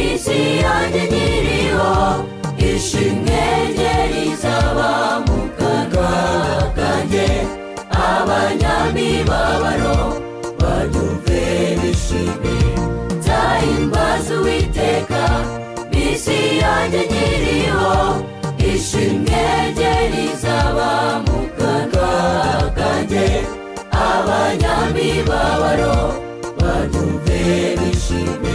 Miliyade ntiriho ishimwe rye rizaba mu kanwa kanjye abanyamibabaro banyumve bishimye nzahimbaza uwiteka bisi yanjye nkiriho ishimwe rye rizaba mu kanwa kanjye abanyamibabaro banyumve bishimye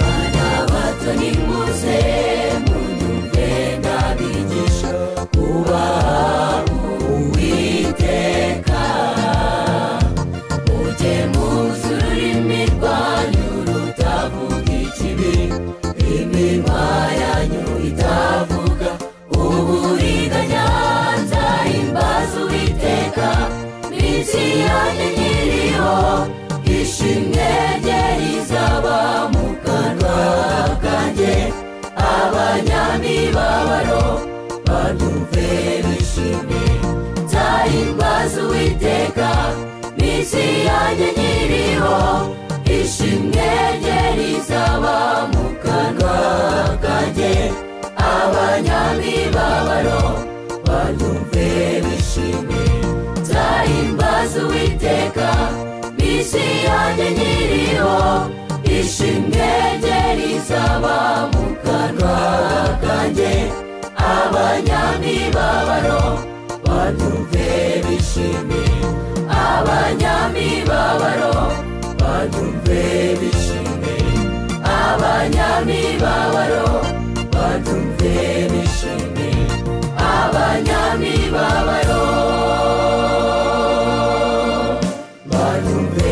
bana bato nimuze munyumve ndabigisha kubaha uwiteka mujye muzi ururimi rwanyu rutavuga ikibi iminwa yanyu itavuga uburiganya nzahimbaza uwiteka minsi yanyu nyiriho ishimwe rye rizaba mu kanwa kanjye abanyamibabaro banyumve bishimye nzahimbaza uwiteka minsi yanjye nyiriho ishimwe rye rizaba mu kanwa kanjye abanyamibabaro banyumve bishimye nzahimbaza uwiteka minsi yanjye nyiriho ishimwe rye rizaba mu kanwa kanjye abanyamibabaro banyumve bishimye abanyamibabaro banyumve bishimye abanyamibabaro banyumve bishimye abanyamibabaro banyumve